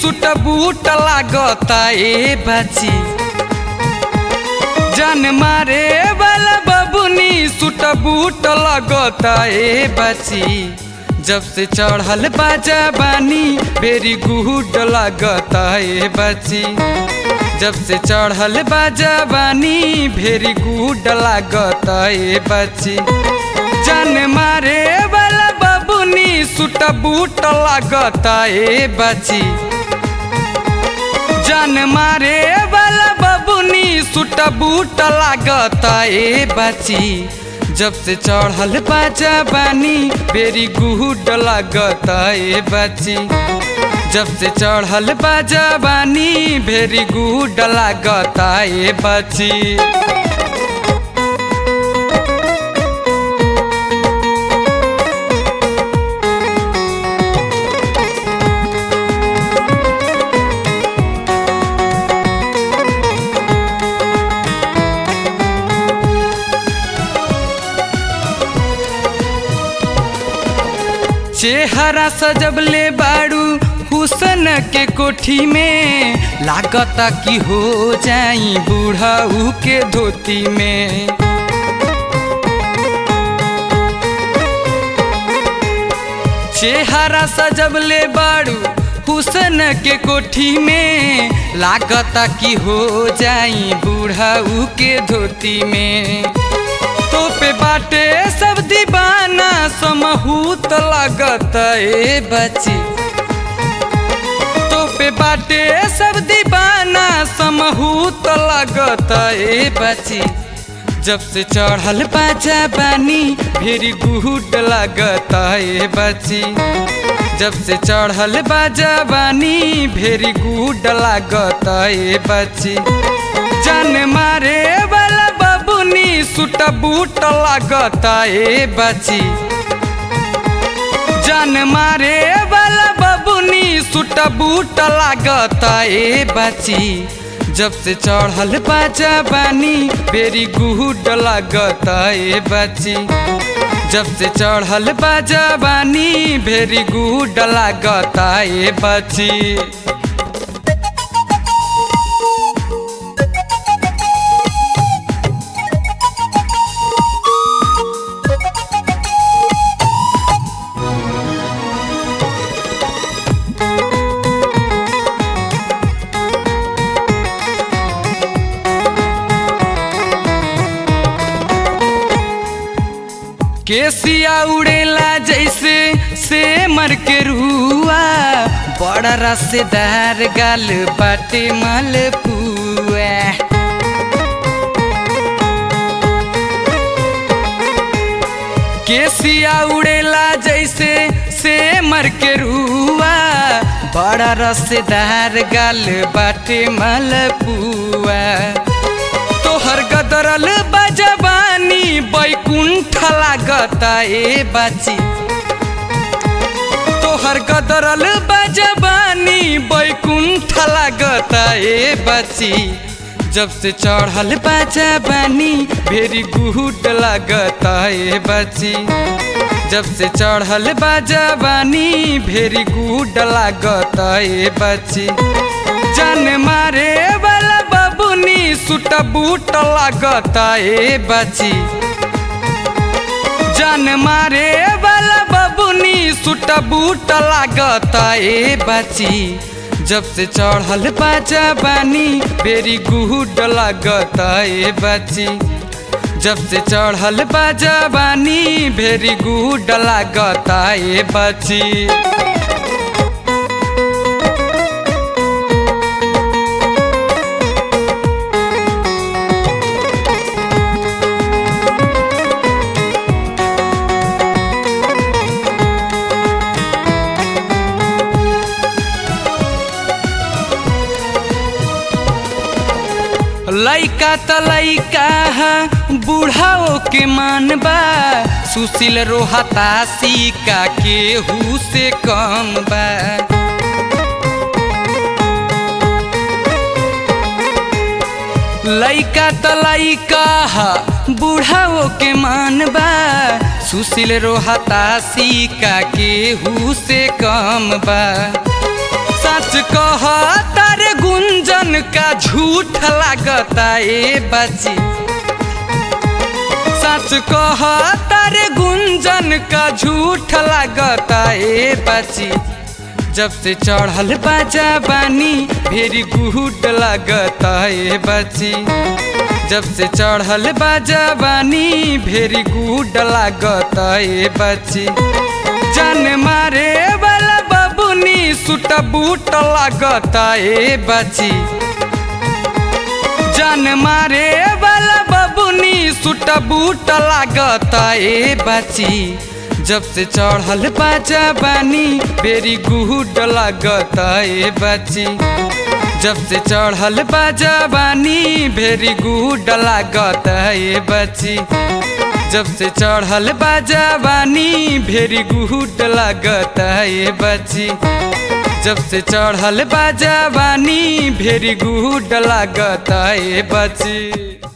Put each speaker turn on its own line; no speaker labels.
सुट boot लागता ए बाची जान मारे वाला बबुनी सुट बूट लगता ए बाची जब से चढ़ल बाजा बानी बेरी गुड लगता ए बाची जब से चढ़ल बाजा बानी भेरी गुड लागता ए बाची जान मारे वाला बबुनी सुट बूट लागता ए बाची जान मारे वाला बबुनी सुट बूट लागता ए बाची जब से चढ़ल बाजा बानी बेरी गुड लागता ए बाची जब से चढ़ल बाजा बानी भेरी गुड लागता ए बाची चेहरा सजबले बाड़ू हुसन के कोठी में लागता कि हो जाई बूढ़ाऊ के धोती में चेहरा सजबले बाड़ू हुसन के कोठी में लागता कि हो जाई बूढ़ाऊ के धोती में तो पे बाटे सब दीवाना समहूत लगत ए बची तो पे बाटे सब दीवाना समहूत लगत ए बची जब से चढ़ल बाजा बानी फिर गुड लगत ए बची जब से चढ़ल बाजा बानी भेरी गुड लागत ए बची जान मारे वाला बबुनी सुट बूट लागता ए बची जान मारे वाला बबुनी सुट बूट लागता ए बची जब से चढ़ल बाजा बानी बेरी गुड लागता ए बची जब से चढ़ल बाजा बानी भेरी गुड लागता ए बची केसिया उड़ेला जैसे से मर के रुआ बड़ा रसेदार गाल बाटे मलपुआ केसिया उड़ेला जैसे से मर के रुआ बड़ा रसेदार गाल बाटे मलपुआ तोहर गदरल बजबानी बैकुंठ लागता ए बाची तोहर गदरल बजबानी बैकुंठ लागता ए बाची जब से चढ़ल बाजा बानी भेरी गुड लागता ए बाची जब से चढ़ल बाजा बानी भेरी गुड लागता ए बाची जान मारे वाला बबुनी सुट बूट लागता ए बाची जान मारे वाला बबुनी सुट बूट लागता ए बाची जब से चढ़ल बाजा बानी बेरी गुड लागता ए बाची जब से चढ़ल बाजा बानी भेरी गुड लागता ए बाची लैका त लैका बूढ़ाओ के मान बा सुशील रोहता सिका केहू से कम बा लैका त लैका बूढ़ाओ के मान बा सुशील रोहता सिका केहू से कम बा सच कह तारे गुंजन का झूठ लागता ए बची सच कह तारे गुंजन का झूठ लागता ए बची जब से चढ़ल बाजा बानी भेरी गुड लागता ए बची जब से चढ़ल बाजा बानी भेरी गुड लागता ए बची जान मारे वाला बबुनी सुट बूट लागता ए बची जान मारे वाला बबुनी सुट बूट लागता ए बची जब से चढ़ल बाजा बानी बेरी गुड लागता ए बची जब से चढ़ल बाजा बानी भेरी गुड लागता ए बची जब से चढ़ल बाजा बानी भेरी गुड लागता ए बची जब से चढ़ल बाजा बानी भेरी गुड लागता ए बची